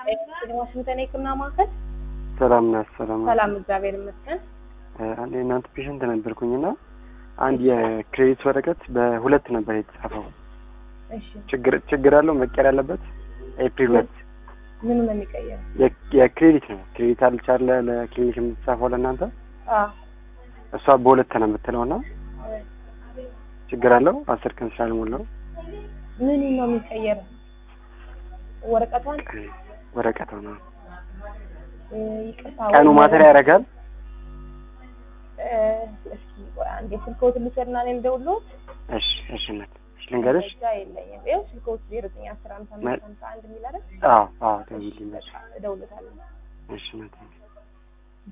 ዋሽንግተን የህክምና ማዕከል ሰላም ናት። ሰላም ናት። ሰላም፣ እግዚአብሔር ይመስገን። አንድ የእናንተ ፔሽንት ነበርኩኝና አንድ የክሬዲት ወረቀት በሁለት ነበር የተጻፈው። እሺ፣ ችግር ችግር አለው መቀየር ያለበት ኤፕሪል ሁለት ምኑ ነው የሚቀየረው? የ- የክሬዲት ነው። ክሬዲት አልቻለ ለክሊኒክ የምትጻፈው ለእናንተ አዎ፣ እሷ በሁለት ነው የምትለው እና ችግር አለው አስር ቀን ስላልሞላው ምኑ ነው የሚቀየረው? ወረቀቷን ወረቀት ነው። እ፣ ይቅርታ ቀኑ ወይ- ማተሪያ ያደርጋል። እ፣ እስኪ ቆይ አንዴ ስልክዎትን ልውሰድና እኔም ልደውልልዎት። እሺ እሺ እናት እሺ ልንገርሽ። መረጃ የለኝም። ይኸው ስልክዎት ዜሮ ዘጠኝ አስር ሀምሳ አምስት ሀምሳ አንድ የሚል አይደል? አዎ አዎ ደውዪልኝ። እደውልልዎታለሁ። እሺ እናት